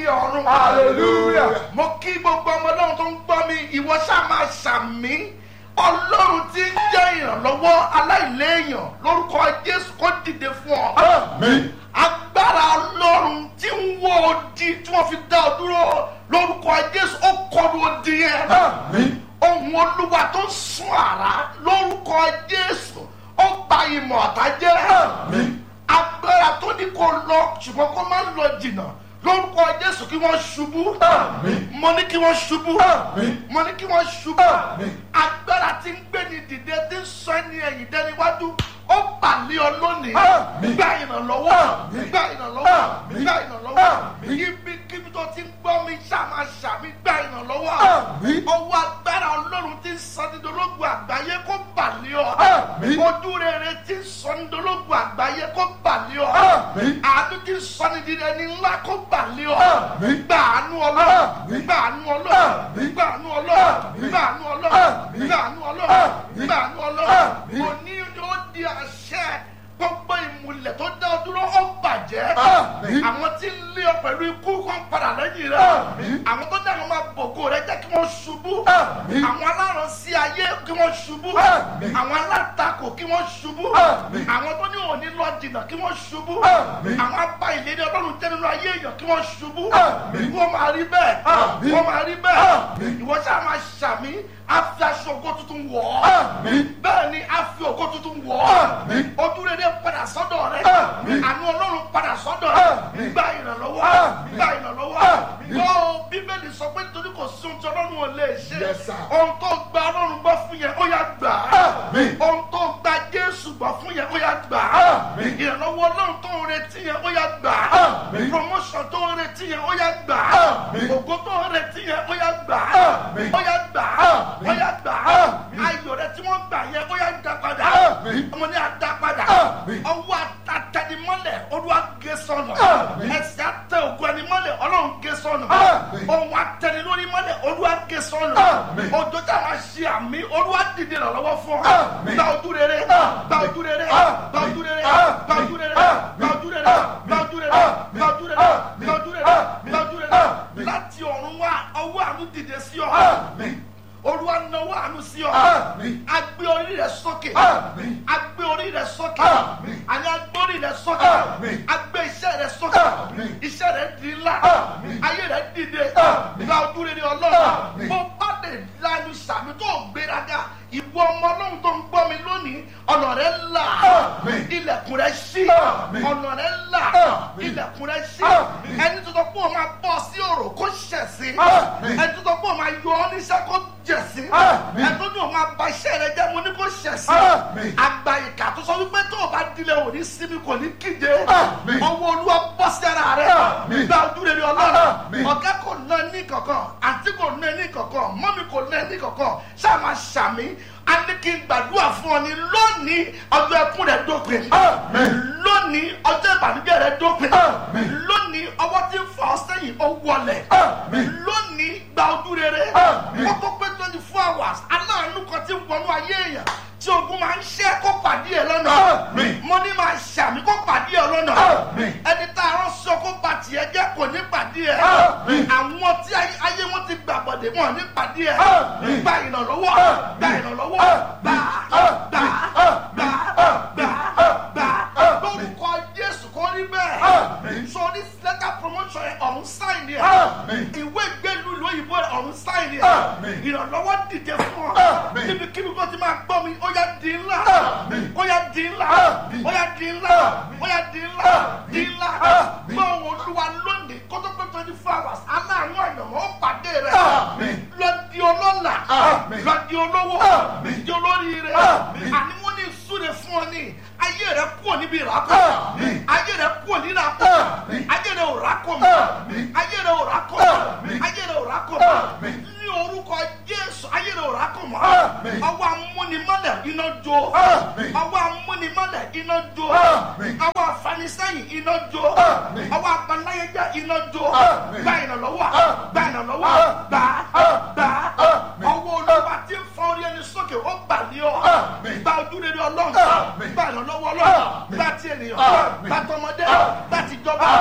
ọ̀run. Hallelujah. mo kí gbogbo ọmọ ọlọ́run tó ń gbọ́ mi ìwọ ṣáà máa ṣàmì ọlọ́run tí ń jẹ́ ìrànlọ́wọ́ aláìléèyàn lórúkọ jésù kó dìde fún ọ. Àmín. agbára ọlọ́run tí ń wó odi tí wọ́n fi dá ọ dúró lórúkọ jésù ó kọlu odi yẹn. Àmín. ohun olúwa tó ń sun àrá lórúkọ jésù ó gba ìmọ̀ ọ̀tá jẹ́. Àmín. agbára tó ní kó lọ ṣùgbọ́n kó má lọ jìnnà lórúkọ jésù kí wọ́n ṣubú. Àmín. mo ní kí wọ́n ṣubú. Àmín. mo ní kí wọ́n ṣubú. Àmín. agbára tí ń gbé ni dìde tí ń sọ ẹni ẹ̀yìn dẹ́niwájú ó pàlẹ́ ọ lónìí. Àmín. gba ìrànlọ́wọ́. Àmín. gba ìrànlọ́wọ́. Àmín. gba ìrànlọ́wọ́. Àmín. ibi kíbi tó ti ń gbọ́ mi ṣàmà ṣàmì gba ìrànlọ́wọ́. Àmín. ọwọ́ agbára ọlọ́run tí ń sọ ní dológun àgbáyé kó pàlẹ́ ọ. Àmín. ojú rere tí ń sọ ní dológun àgbáyé kó pàlẹ́ ọ. Àmín. àánú tí ń sọ ní dídẹ ní ńlá kó pàlẹ́ ọ. Àmín. gba àánú ọlọ́run. Àmín. gba àánú ọlọ́run. Àmín. gba àánú ọlọ́run. Àmín. gba àánú ọlọ́run. Àmín. gba àánú ọlọ́run. Àmín. gba àánú ọlọ́run. Àmín. òní ó di àṣẹ gbogbo ìmùlẹ̀ tó dá ọ dúró ó bàjẹ́. Àmín. àwọn tí ń lé ọ pẹ̀lú ikú kan padà lẹ́yìn rẹ̀. Àmín. àwọn tó dáhùn máa bògo rẹ jẹ́ kí wọ́n ṣubú. Àmín. àwọn aláràn sí ayé kí wọ́n ṣubú. Àmín. àwọn alátakò kí wọ́n ṣubú. Àmín. àwọn tó ní òní lọ jìnnà kí wọ́n ṣubú. Àmín. àwọn apá ìlérí ọlọ́run jẹ́ nínú ayé èèyàn kí wọ́n ṣubú. Àmín. wọ́n máa rí bẹ́ẹ̀. Àmín. wọ́n máa rí bẹ́ẹ̀. Àmín. ìwọ ṣáà máa ṣàmì á fi aṣọ ògo tuntun wọ̀ ọ́. Àmín. bẹ́ẹ̀ ni á fi ògo tuntun wọ̀ ọ́. Àmín. ojú rere padà sọ́dọ̀ rẹ. Àmín. àánú ọlọ́run padà sọ́dọ̀ rẹ. Àmín. gba ìrànlọ́wọ́. Àmín. gba ìrànlọ́wọ́. Àmín. gbọ́ bíbélì sọ pé nítorí kò sí ohun tí ọlọ́run ò lè ṣe. Yes, sir. ohun tó gba ọlọ́run gbọ́ fún yẹn ó yá gbà á. Àmín. ohun tó gba jésù gbọ́ fún yẹn ó yá gbà á. Àmín. ìrànlọ́wọ́ ọlọ́run tó ń retí yẹn ó yá gbà á. Àmín. promotion tó ń retí yẹn ó yá gbà á. Àmín. ògo tó ń retí yẹn ó yá gbà á. Àmín. ó yá gbà á. Àmín. ó yá gbà á. Àmín. ayọ̀ rẹ tí wọ́n gbà yẹn ó yá dá padà. Àmín. ọmọ ní àdá padà. Àmín. ọwọ́ àtàtàdìmọ́lẹ̀ olúwa gé sọnù. Àmín. ẹsẹ̀ àtẹ ògùn ẹni mọ́lẹ̀ ọlọ́run gé sọnù. Àmín. ohun àtẹni lórí mọ́lẹ̀ olúwa gé sọnù. Àmín. òjò tí a máa ṣe àmì olúwa dìde ìrànlọ́wọ́ fún ọ. Àmín. gba ojú rere. Àmín. gba ojú rere. Àmín. gba ojú rere. Àmín. gba ojú rere. Àmín. gba ojú rere. Àmín. gba ojú rere. Àmín. gba ojú rere. Àmín. gba ojú rere. Àmín. gba ojú rere. Àmín. láti ọ̀run wá ọwọ́ àánú dìde sí ọ. Àmín. olúwa náwó àánú sí ọ. Àmín. agbé orí rẹ sókè. Àmín. agbé orí rẹ sókè. Àmín. àní agbé orí rẹ sókè. Àmín. agbé iṣẹ́ rẹ sókè. Àmín. iṣẹ́ rẹ di ńlá. Àmín. ayé rẹ dìde. Àmín. gba ojú rere ọlọ́run. Àmín. bó bá lè lanu sàmì tó gbéraga ìwọ ọmọ ọlọ́run tó ń gbọ́ mi lónìí ọ̀nà rẹ là. Àmín. ilẹ̀kùn rẹ ṣí. Àmín. ọ̀nà rẹ là. Àmín. ilẹ̀kùn rẹ ṣí. Àmín. ẹni tó sọ pé òun máa bọ́ sí òrò kó ṣẹ̀ sí. Àmín. ẹni tó sọ pé òun máa yọ ọ́ níṣẹ́ kó jẹ̀ sí. Àmín. ẹni tó ní òun máa ba iṣẹ́ rẹ jẹ́ mo ní kó ṣẹ̀ sí. Àmín. àgbà ìkà tó sọ wípé tó o bá dilẹ̀ òní síbi kò ní kíje. Àmín. ọwọ́ olúwa bọ́ sí ara rẹ. Àmín. gba ojú rere ọlọ́run. Àmín. ọ̀gá kò ná ní kankan àǹtí kò ná ní kankan mọ́mí kò ná ní kankan ṣáà máa ṣàmì a ní kí n gbàdúrà fún ọ ní lónìí ọjọ́ ẹkún rẹ dópin. Àmín. lónìí ọjọ́ ìbànújẹ́ rẹ dópin. Àmín. lónìí ọwọ́ tí ń fọ ọ sẹ́yìn ó wọlẹ̀. Àmín. lónìí gba ojú rere. Àmín. kó tó pé twenty four hours aláàánú kan tí ń wọnú ayé èèyàn tí ogun máa ń ṣẹ́ kó pàdé ẹ lọ́nà. Àmín. mo ní máa ṣàmì kó pàdé ẹ lọ́nà. Àmín. ẹni tá a rán sọ kó ba tiẹ̀ jẹ́ kò ní pàdé ẹ. Àmín. àwọn tí ayé ayé wọn ti gbà bọ̀dẹ̀ wọn ní pàdé ẹ. Àmín. gba ìrànlọ́wọ́ Àmín. gba ìrànlọ́wọ́ Àmín. gbà Àmín. gbà gbà Àmín. gbà Àmín. gbà Àmín. lórúkọ Jésù kò rí bẹ́ẹ̀. Àmín. sọ ní lẹ́tà promotion ẹ̀ ọ̀hún sáìn ni ẹ̀ Àmín. ìwé ìgbélú ìlú òyìnbó ẹ̀ ọ̀hún sáìn ni ẹ̀ Àmín. ìrànlọ́wọ́ dìde fún ọ Àmín. níbi kíbi kó ti máa gbọ́ mi ó yá di ńlá Àmín. ó yá di ńlá Àmín. ó yá di ńlá Àmín. ó yá di ńlá Àmín. di ńlá Àmín. gbọ́ ohùn olúwa lónìí kó tó pé twenty four hours aláàánú àyànmọ́ ó pàdé rẹ̀ Àmín. lọ di ọlọ́lá Àmín. lọ di olówó Àmín. di olóríire Àmín. àní mo ní súre fún ọ ní ayé rẹ kúrò níbi ìrákò Àmín. ayé rẹ kúrò nínú àpò Àmín. ayé rẹ ò rákò mọ́ Àmín. ayé rẹ ò rákò Àmín. mọ́ ayé rẹ ò rákò mọ́ Àmín. ní orúkọ Jésù ayé rẹ ò rákò mọ́ Àmín. ọwọ́ amúnimọ́lẹ̀ iná jó Àmín. ọwọ́ amúnimọ́lẹ̀ iná jó Àmín. ọwọ́ afanisẹ́yìn iná jó Àmín. ọwọ́ abanáyẹjẹ iná jó Àmín. gba ìrànlọ́wọ́ Àmín. gba ìrànlọ́wọ́ Àmín. gbà Àmín. gbà Àmín. ọwọ́ olúwa tí ń fọ orí ẹni sókè ó bà ní ọ Àmín. gba ojú rere ọlọ́run Àmín. gba ìrànlọ́wọ́ ọlọ́run Àmín. gba ti ènìyàn Àmín. gba tọmọdé Àmín. gba tìjọba Àmín. gba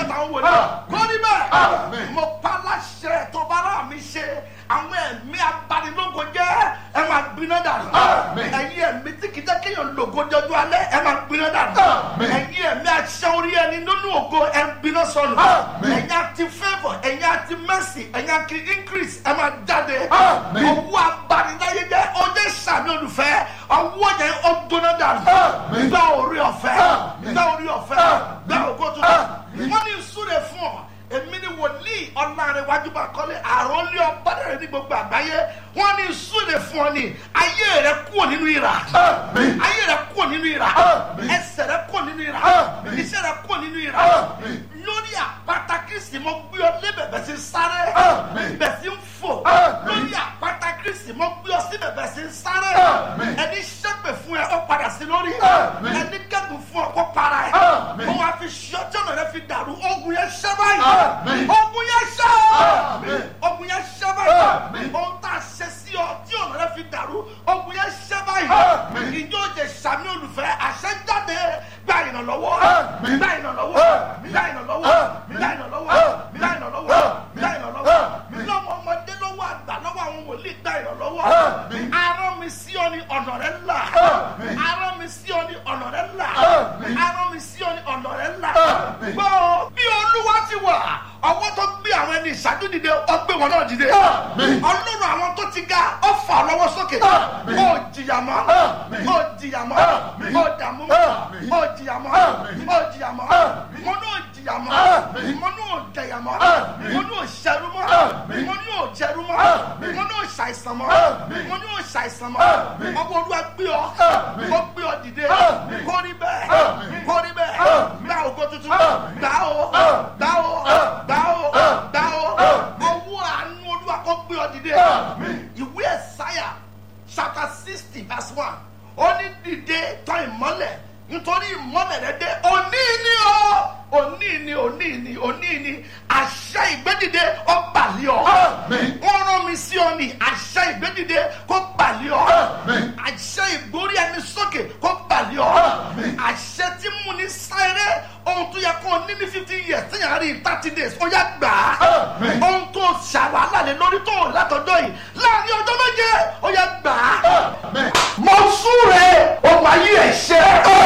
táwọn wòlíì Àmín. kó ní bẹ́ẹ̀ Àmín. mo pa láṣẹ tó bá rà mí ṣe àwọn ẹ̀mí abanilógo jẹ́ ẹ máa gbiná dànù Àmín. ẹ̀yin ẹ̀mí tí kìí jẹ́ kéèyàn lògo jọjú alẹ́ ẹ máa gbiná dànù Àmín. ẹ̀yin ẹ̀mí aṣẹ́ orí ẹni nínú ògo ẹ ń gbiná sọnù Àmín. ẹ̀yin àti favour ẹ̀yin àti mercy ẹ̀yin àti increase ẹ máa jáde Àmín. ọwọ́ abaniláyé jẹ́ ọjọ́ ìsàmì olùfẹ́ ọwọ́ yẹn ó gbóná dànù Àmín. gbá orí ọ̀fẹ́ Àmín. gbá orí ọ̀fẹ́ Àmín. gbá ògo tuntun Àmín. wọ́n ní ìsúre fún ọ èmi ni wòlíì ọ̀làrẹ̀wájú bá kọ́lé àròlé ọ̀bádẹ́rẹ́ ní gbogbo àgbáyé wọ́n ní ìsúre fún ọ ní ayé rẹ kúrò nínú ìrà Àmín. ayé rẹ kúrò nínú ìrà Àmín. ẹsẹ̀ rẹ kúrò nínú ìrà Àmín. iṣẹ́ rẹ kúrò nínú ìrà Àmín. lórí àpáta kristi mo gbé ọ lé bẹ̀bẹ̀ sí sáré Àmín. bẹ̀ sí ń fò Àmín. lórí àpáta kristi mo gbé ọ sí bẹ̀bẹ̀ sí sáré Àmín. ẹni ṣẹ́pẹ̀ fún ẹ ó padà sí lórí Àmín. ẹni kẹ́gùn fún ọ kó para ẹ Àmín. mo wá fi ṣọ́jọ́ náà rẹ fi dàrú ogun yẹn ṣẹ́ báyìí Àmín. ogun yẹn ṣẹ́ Àmín. ogun yẹn ṣẹ́ báyìí Àmín. ohun tá a ṣe sí ọ tí ọ̀nà rẹ fi dàrú ogun yẹn ṣẹ́ báyìí Àmín. ìjọ òjè sàmì olùfẹ́ àṣẹ jáde gba ìrànlọ́wọ́ Àmín. gba ìrànlọ́wọ́ Àmín. gba ìrànlọ́wọ́ Àmín. gba ìrànlọ́wọ́ Àmín. gba ìrànlọ́wọ́ Àmín. gba ìrànlọ́wọ́ Àmín. lọ́wọ́ ọmọdé lọ́wọ́ àgbà lọ́wọ́ àwọn wòlíì gba ìrànlọ́wọ́ Àmín. arán mi sí ọ ní ọ̀nà rẹ là Àmín. arán mi sí ọ ní ọ̀nà rẹ là Àmín. arán mi sí ọ ní ọ̀nà rẹ là Àmín. gbọ́ bí olúwa ti wà ọwọ́ tó gbé àwọn ẹni ìṣáájú dìde ó gbé wọn náà dìde Àmín. ọlọ́run àwọn tó ti ga ó fà lọ́wọ́ sókè Àmín. ó jìyà mọ́ Àmín. ó jìyà mọ́ Àmín. ó dààmú mọ́ Àmín. ó jìyà mọ́ Àmín. ó jìyà mọ́ Àmín. mo ní ó jìyà mọ́ Àmín. mo ní ó jẹyà mọ́ Àmín. mo ní ó ṣẹrú mọ́ Àmín. mo ní ó jẹrú mọ́ Àmín. mo ní ó ṣàìsàn mọ́ Àmín. mo ní ó ṣàìsàn mọ́ Àmín. ọwọ́ olúwa gbé ọ Àmín. ó gbé ọ dìde Àmín. kó rí bẹ́ẹ̀ Àmín. kó rí bẹ́ẹ̀ Àmín. gbá ògo tuntun Àmín. gbá o Àmín. gbá o Àmín. gbá o Àmín. gbá o Àmín. ọwọ́ àánú olúwa kó gbé ọ dìde Àmín. ìwé ẹ̀sáyà chapter sixty verse one ó ní dìde tọ́ ìmọ́lẹ̀ nítorí ìmọ́lẹ̀ rẹ dé òní ni o òní ni òní ni òní ni àṣẹ ìgbédìde ó bàlẹ́ ọ Àmín. wọ́n rán mi sí ọ ní àṣẹ ìgbédìde kó bàlẹ́ ọ Àmín. àṣẹ ìgbórí ẹni sókè kó bàlẹ́ ọ Àmín. àṣẹ tí mú ní sáré ohun tó yẹ kó o ní ní fifty years tí yàrá rí thirty days ó yá gbà á Àmín. ohun tó ṣàwálà lé lórí tó o látọjọ́ yìí láàrin ọjọ́ méje ó yá gbà á Àmín. mo súre ogun ayé ẹ̀ ṣe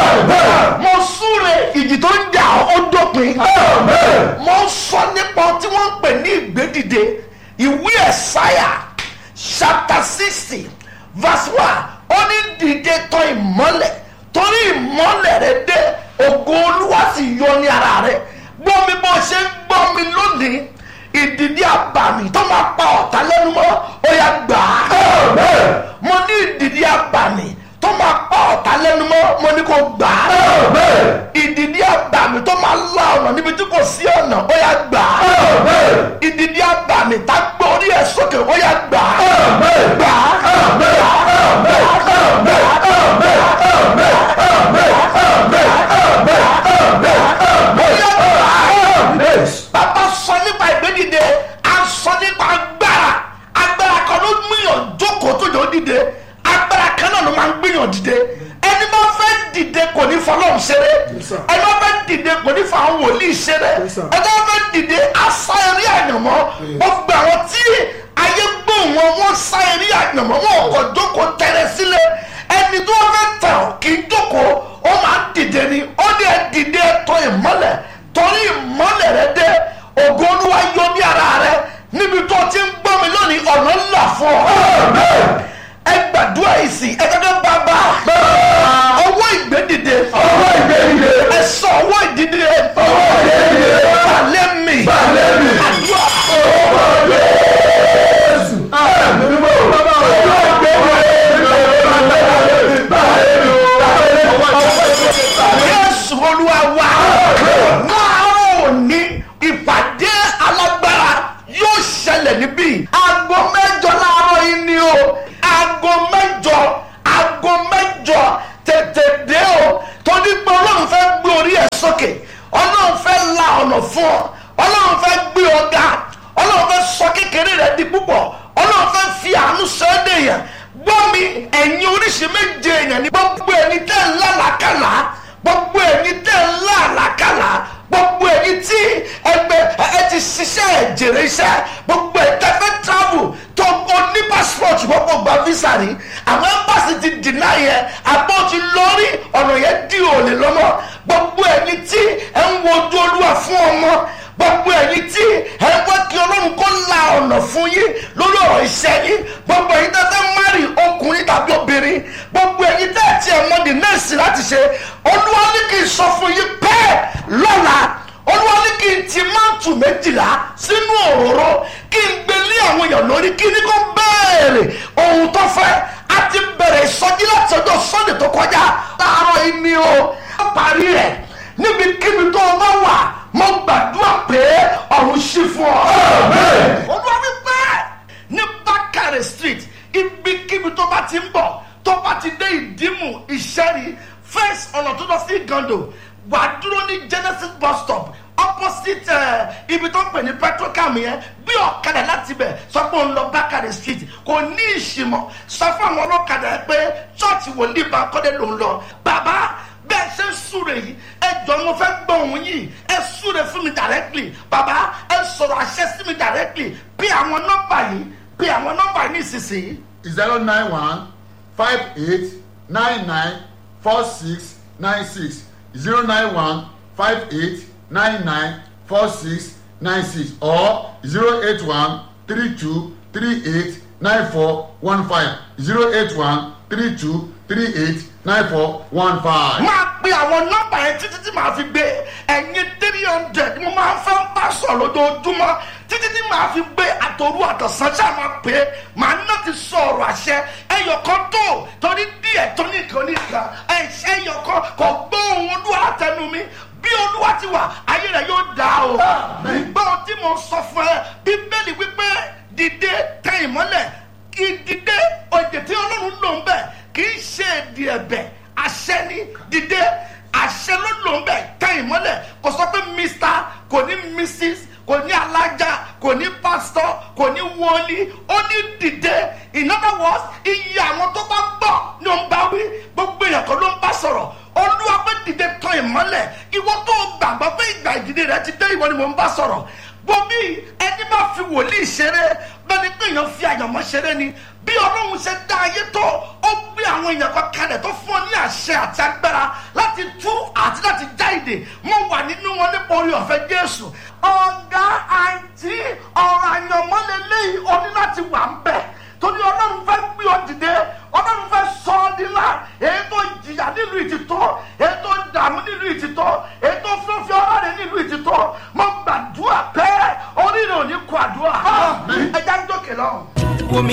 mo súre ìjì tó ń jà ó dópin mo sọ nípa ohun tí wọ́n ń pè ní ìgbédìde ìwé ẹ̀sáyà chapter sixty verse one ó ní dìde tọ̀ ìmọ́lẹ̀ torí ìmọ́lẹ̀ rẹ dé ògo olúwa sì yọ ní ara rẹ gbọ́ mi bó ṣe ń gbọ́ mi lónìí ìdìdí àbàmì tó máa pa ọ̀tá lẹ́nu mọ́ ó yá gbà á mo ní ìdìdí àbàmì tó máa pa ọ̀tá lẹ́nu mọ́ mo ní kó gbà á ìdìdí àbàmì tó máa la ọ̀nà níbi tí kò sí ọ̀nà ó yá gbà á ìdìdí àbàmì tá gbé orí ẹ̀ sókè ó yá gbà á gbà á gbà á gbà á bàbá sọ nípa ìgbédìde a sọ nípa agbára agbára kan ló gbìyàn jókòó tó yọ dìde agbára kan náà ló máa ń gbìyàn dìde ẹni bá fẹ́ dìde kò ní fọlọ́run ṣeré Yes, sir. ẹni bá fẹ́ dìde kò ní fọ àwọn wòlíì ṣeré Yes, sir. ẹni bá fẹ́ dìde asá eré àyànmọ́ gbogbo àwọn tí ayé gbóhùn wọn wọ́n sá eré àyànmọ́ wọn kò jókòó tẹ̀rẹ̀ sílẹ̀ ẹni tó fẹ́ tẹ̀ ọ́ kì í jókòó ó máa ń dìde ni ó ní ẹ dìde tọ̀ ìmọ́lẹ̀ torí ìmọ́lẹ̀ rẹ dé ògo olúwa yọ ní ara rẹ níbi tó ti ń gbọ́ mi lónìí ọ̀nà ńlá fún ọ. ẹ gbàdúrà ìsìn ẹ gẹ́gẹ́ bàbá ọwọ́ ìgbédìde Ọwọ́ ìgbédìde. ẹ sọ ọwọ́ ìdídìde Ọwọ́ ìgbédìde. balẹ̀ mi Balẹ̀ mi. àdúrà Jésù. Àmín mímọ́. Bàbá o. Ọwọ́ ìgbédìde. jésù olúwa wa láàárọ̀ òní ìpàdé alágbára yóò ṣẹlẹ̀ níbí aago mẹ́jọ láàárọ̀ yìí ni o aago mẹ́jọ aago mẹ́jọ tètè dé o torí pé ọlọ́run fẹ́ gbé orí ẹ̀ sókè ọlọ́run fẹ́ la ọ̀nà fún ọ ọlọ́run fẹ́ gbé ọ ga ọlọ́run fẹ́ sọ kékeré rẹ di púpọ̀ ọlọ́run fẹ́ fi àánú sọ ẹ́ dèèyàn gbọ́ mi ẹ̀yin oríṣi méje èèyàn ní gbogbo ẹni tẹ́ ń lálàkàlà gbogbo ẹni tẹ́ ń lálàkàlà gbogbo èyí tí ẹgbẹ́ ẹ ti ṣiṣẹ́ jèrè iṣẹ́ gbogbo ẹ̀ tẹ́fẹ́ travel tó o ní passport gbogbo gba visa rí àwọn embassy ti deny yẹn àbọ̀ ti lórí ọ̀nà yẹn dí òòlè lọ́mọ gbogbo èyí tí ẹ ń wojú olúwa fún ọmọ gbogbo ẹ̀yin tí ẹ wá kí ọlọ́run kó la ọ̀nà fún yín lórí ọ̀rọ̀ iṣẹ́ yín gbogbo ẹ̀yin tẹ́ fẹ́ márì ọkùnrin tàbí obìnrin gbogbo ẹ̀yin tẹ́ ẹ̀ tí ẹ̀ mọ́ di nẹ́ẹ̀sì láti ṣe olúwa ní kí n sọ fún yín bẹ́ẹ̀ lọ́la olúwa ní kí n ti máàtù méjìlá sínú òróró kí n gbé lé àwọn èèyàn lórí kí ní kó béèrè ohun tó fẹ́ a ti bẹ̀rẹ̀ ìsọjí láti ọjọ́ sunday tó kọjá láàárọ̀ yìí ni o ó parí rẹ̀ níbikíbi tó o bá wà mo gbàdúrà pé ọ̀run ṣí fún ọ. olúwa wípé ní bákàrẹ̀ street ibikíbi tó bá ti ń bọ̀ tó bá ti dé ìdímù ìṣẹ́rí first ọ̀nà tó lọ sí gando wà á dúró ní genesis bus stop opposite uh, ibi tó ń pè ní petrocam yẹn bí ọ̀kadà láti bẹ̀ sọ pé òun lọ bákàrẹ̀ street kò ní ìṣìmọ̀ sọ fún àwọn ọlọ́kadà yẹn pé chọ́ọ̀chì wòlíì bá kọ́dé lòún lọ bàbá bẹ́ẹ̀ ṣe ń súre yìí ẹ jọ mo fẹ́ gbọ́ òun yìí ẹ súre fún mi directly bàbá ẹ sọ̀rọ̀ àṣẹ sí mi directly bí àwọn nọ́mbà yìí bí àwọn nọ́mbà yìí nísinsìnyí. zero nine one five eight nine nine four six nine six zero nine one five eight nine nine four six nine six or zero eight one three two three eight nine four one five zero eight one three two three eight nine four one five. máa pe àwọn nọ́mbà yẹn títí tí màá fi gbé ẹ̀yin three hundred mo máa ń fẹ́ bá sọ̀ lójoojúmọ́ títí tí màá fi gbé àtòrú àtọ̀sán ṣáà máa pè é màá ná ti sọ ọ̀rọ̀ àṣẹ ẹyọkan tó torí díẹ̀ tó nìkan nìkan ẹ̀ṣẹ̀ ẹyọkan kò gbọ́ ohun olúwa látẹnu mi bí olúwa ti wà ayé rẹ yóò dá o gbọ́ tí mo sọ fún ẹ bíbélì wípé dìde tẹ ìmọ́lẹ̀ kí dìde òjò tí ọlọ́run lò ń bẹ̀ kì í ṣe èdè ẹ̀bẹ̀ àṣẹ ni dìde àṣẹ ló lò ń bẹ̀ tẹ ìmọ́lẹ̀ kò sọ pé mr kò ní mrs kò ní alájà kò ní pásítọ̀ kò ní wọlé ó ní dìde in other words iye àwọn tó bá gbọ́ ló ń bá wí gbogbo èèyàn kan ló ń bá sọ̀rọ̀ olúwa pé dìde tán ìmọ́lẹ̀ ìwọ tó gbàgbọ́ pé ìgbà ìdìde rẹ ti dé ìwọ ni mò ń bá sọ̀rọ̀ bomi ẹni bá fi wòlíì ṣeré bẹ́ẹ̀ni pé èèyàn fi àyànmọ́ ṣeré ni bí ọlọ́run ṣe dá ayé tó ó gbé àwọn èèyàn kan kalẹ̀ tó fún ọ ní àṣẹ àti agbára láti tú àti láti já ìdè mo wà nínú wọn nípa orí ọ̀fẹ́ jésù ọ̀gá àǹtí ọ̀rọ̀ àyànmọ́ lélẹ́yìí o ní láti wà ń bẹ̀ torí ọlọ́run fẹ́ gbé ọ dìde ọlọ́run fẹ́ sọ ọ́ nílá èyí tó jìyà nílùú ìtìtọ́ èyí tó dààmú nílùú ìtìtọ́ èyí tó fúnfẹ́ ọlọ́run nílùú ìtìtọ́ mo gbàdúrà pé orí rẹ̀ ò ní kó àdúrà ẹja ń dókè lọ́hùn.